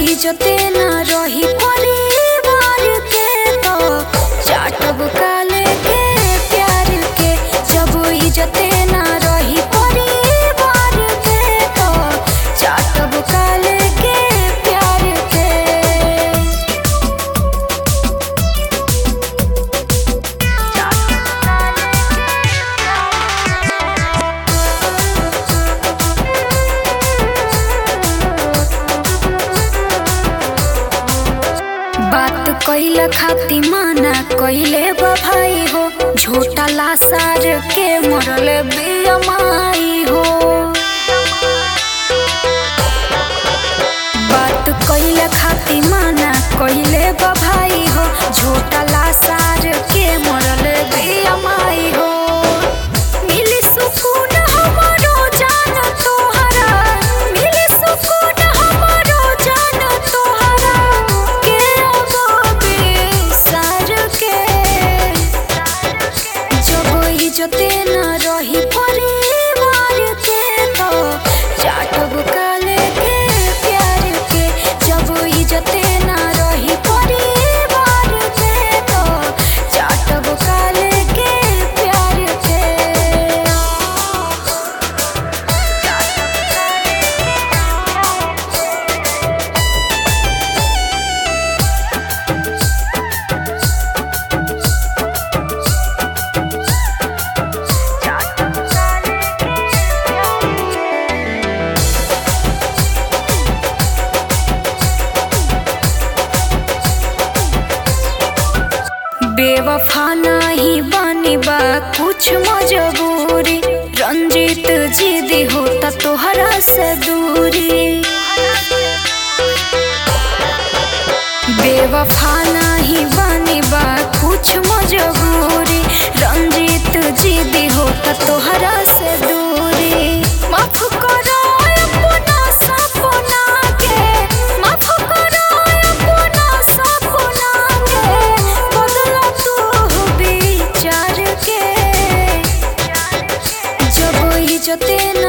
इज्जते न रही परिवार के तो चाटब काले के प्यार के जब इज्जते न रही परिवार के तो चाटब काले के प्यार के बात कइल खाती माना कइले बा भाई हो झूठा लासार के मरल बेअमाई हो बात कइल खाती माना कइले बा भाई हो झूठा लासार के मरल बेअमाई हो मिली सुकून हमरो जान तोहरा मिली सुकून हमरो जान तोहरा के अबे सार के जब इज्जते न रही परिवार के तो चाटब काले के प्यार के जब इज्जते न रही परिवार के तो चाटब काले के प्यार के बेवफा नहीं बानी बा कुछ मजबूरी रंजीत जिदी होता तोहरा से दूरी बेवफा नहीं बानी बा कुछ मजबूरी रंजीत जिदी होता तोहरा से दूरी माफ करो अपना सपना के माफ करो अपना सपना के बदला तू विचार के जब इज्जते न